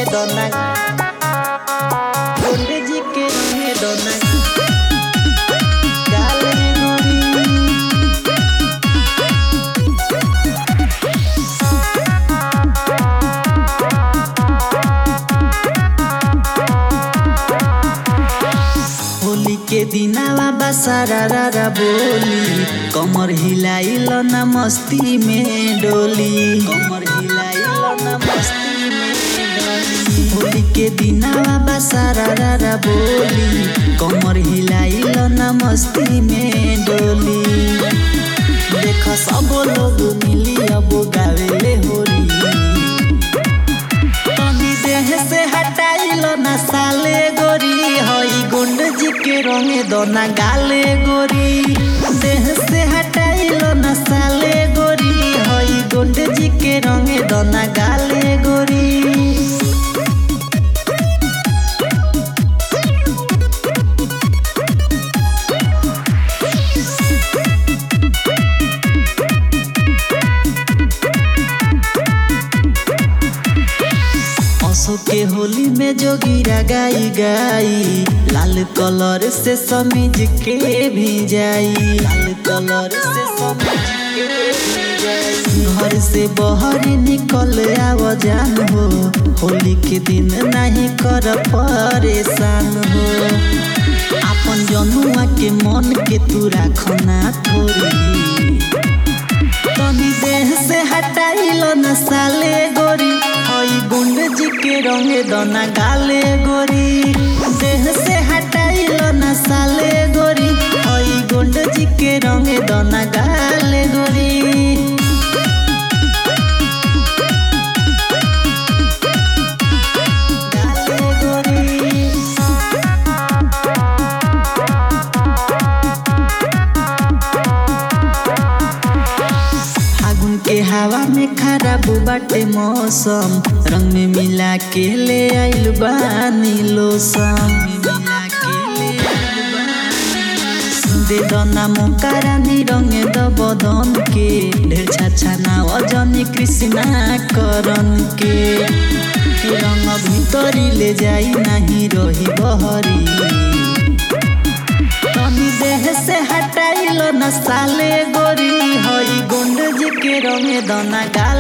दोना गुंडे जी के रंगे दोना गाल रे गोरी होली के दिनावा बसारा रारा बोली कमर हिलाइल न मस्ती में डोली कमर हिलाइल न मस्ती में डोली होली के दिनावा बसारा रारा बोली कमर हिलाइल न मस्ती में डोली देख सब लोग मिली अब गावेले होली तनी देह से हटाइल ना साले गोरी हई गुंड जी के रंगे दोना गाले गोरी देह से हटाइल ना साले गोरी हई गुंड जी के रंगे दोना गाले गोरी असो के होली में जोगिरा गाई गाई लाल कलर से समीज के भी जाई लाल कलर से समीज के भी जाई घर से बाहर निकल आव जान हो होली के दिन नहीं कर परेशान हो अपन जनुआ के मन के तू राखना थोड़ी तनी देह से हटाइल न साले गोरी हई गुंड जी के रंगे दना गाले गोरी देह से हटाइल न साले गोरी हई गुंड जी के रंगे दना गाले गोरी गाले गोरी फागुन के हवा में खराब बाटे मौसम रंग में मिला के ले आइल बानी लोसम मिला के ले आइल बानी दे दना मोकारा नी रंग द बदन के ढेर छाछा ना अजनी कृष्णा करन के रंग भीतरी ले जाई नहीं रही बहरी तनी देह से हटाइल न साले गोरी हई गुंड जी के रंगे दना गाल